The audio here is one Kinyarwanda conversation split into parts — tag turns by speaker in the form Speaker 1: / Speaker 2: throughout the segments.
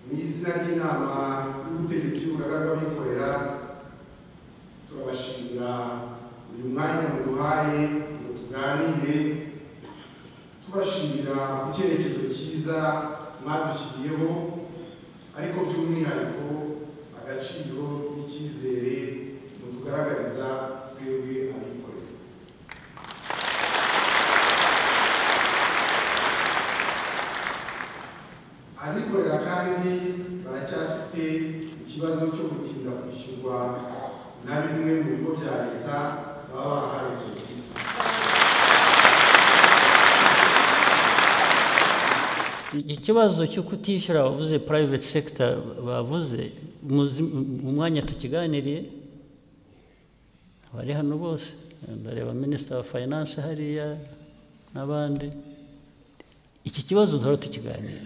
Speaker 1: mu izina ry'inama y'ubutegetsi y'urugaga rw'abikorera turabashimira uyu mwanya muduhaye ngo tuganire tubashimira ku cyerekezo cyiza mwadushyiriyeho ariko by'umwihariko agaciro n'icyizere mutugaragariza twebwe abikorera abikorera kandi baracyafite ikibazo cyo gutinda kwishyurwa na bimwe mu bigo bya leta baba bahaye serivisi
Speaker 2: iki kibazo cyo kutishyura abavuze private sector bavuze muzi- mu mwanya tukiganiriye abari hano bose ndareba minisitiri wa finance hariya n'abandi iki kibazo duhora tukiganira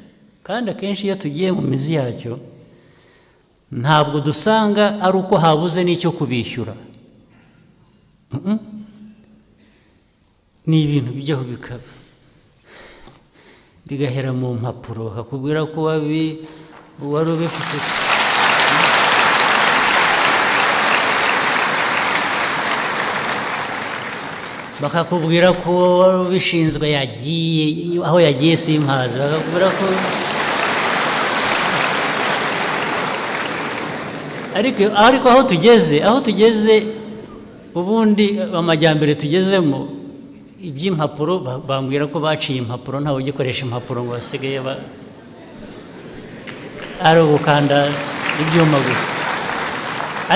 Speaker 2: kandi akenshi iyo tugiye mu mizi yacyo ntabwo dusanga ari uko habuze n'icyo kubishyura Mm-mm. ni ibintu bijyaho bikaba bigahera mu mpapuro bakakubwira ko wabi wari ubifite bakakubwira ko wari ubishinzwe yagiye aho yagiye simpazi bakakubwira ko ariko ariko aho tugeze aho tugeze ubundi amajyambere tugezemo iby'impapuro ba- bambwira ko baciye impapuro ntawe ugikoresha impapuro ngo basigaye ba ari ugukanda ibyuma gusa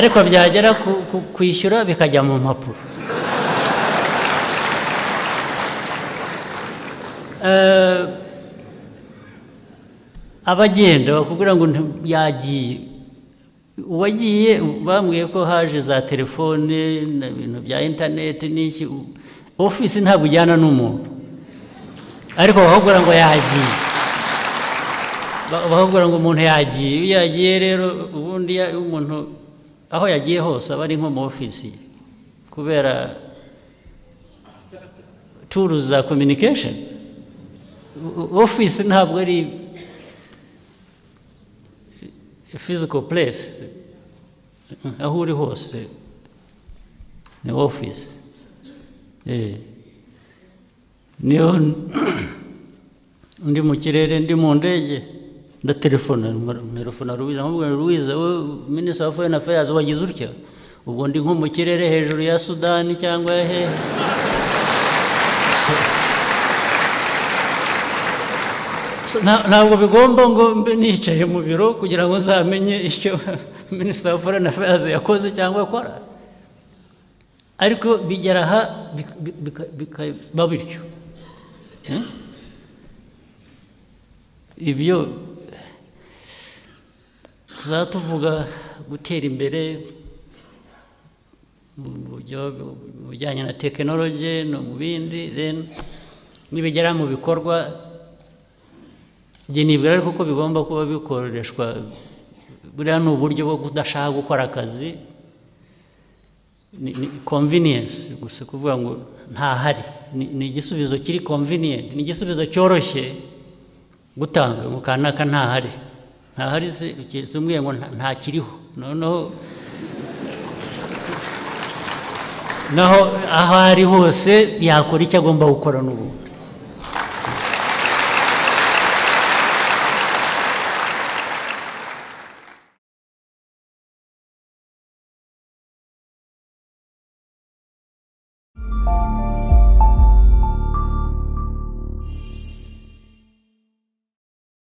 Speaker 2: ariko byagera ku- ku- kwishyura bikajya mu mpapuro Eh, abagenda bakubwira ngo nti- yagiye uwagiye bambwiye ko haje za telefone na ibintu bya interineti n'iki u- ofisi ntabwo ujyana n'umuntu ariko bakakubwira ngo yagiye Ba- bakakubwira ngo umuntu yagiye iyo yagiye rero ubundi ya- umuntu aho yagiye hose aba ari nko mu ofisi ye. kubera turu za communication O- o- office ntabwo ari physical place aho uri hose ni office Eh. niyo ndi mu kirere ndi mu ndege ndatelefona nterefona ruwiza nkamubwira ruwiza wowe minisitiri wa foreign affairs wagize utya ubwo ndi nko mu kirere hejuru ya sudani cyangwa ya hehe So- So, nta- ntabwo bigomba ngo mbe nicaye mu biro kugira ngo nzamenye icyo minisitiri wa foreign affairs yakoze cyangwa akora ariko bigera aha bik- bik- bika- bikaba bityo Hmm? ibyo tuzaba tuvuga gutera imbere mu buryo- mu bijyanye na tekinoloji no mu bindi then nibigera mu bikorwa njye nibwira ariko ko bigomba kuba bikoreshwa buriya ni uburyo bwo kudashaka gukora akazi ni convenience gusa kuvuga ngo ntahari Ni- ni igisubizo kiri convenient ni igisubizo cyoroshye gutanga ngo kanaka ntahari ntahari se uketse umwe ngo nta- ntakiriho noneho naho aho ari hose yakora icyo agomba gukora n'ubundi